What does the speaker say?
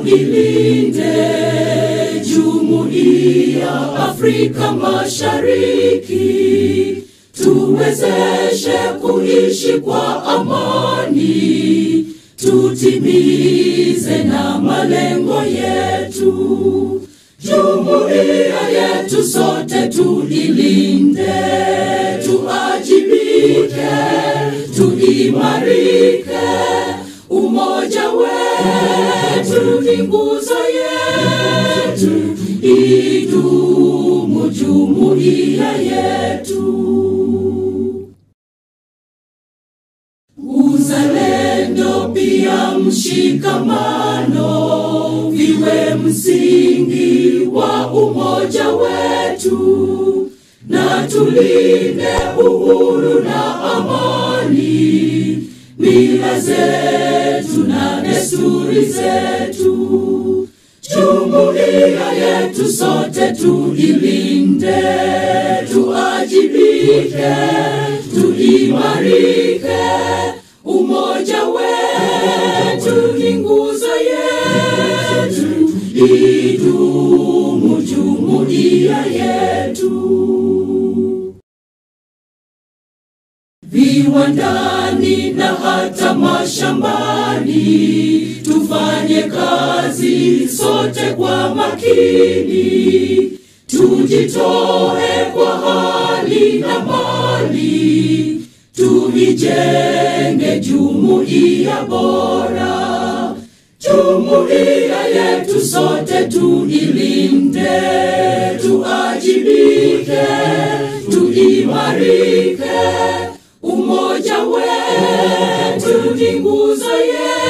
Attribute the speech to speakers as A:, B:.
A: tuilinde jumuiya Afrika Mashariki, tuwezeshe kuishi kwa amani, tutimize na malengo yetu. Jumuiya yetu sote tuilinde, tuajibike, tuimarike. Umoja wetu ni nguzo yetu, idumu jumuiya yetu. Uzalendo pia mshikamano viwe msingi wa umoja wetu, na tulinde uhuru na amani, mila zetu na desturi zetu. Jumuiya yetu sote tuilinde, tuajibike, tuimarike. Umoja wetu ni nguzo yetu, idumu jumuiya yetu. Viwandani na hata mashambani, tufanye kazi sote kwa makini, tujitoe kwa hali na mali, tuijenge jumuiya bora. Jumuiya yetu sote tuilinde, tuajibike, tuimarike. Umoja wetu ni nguzo yetu.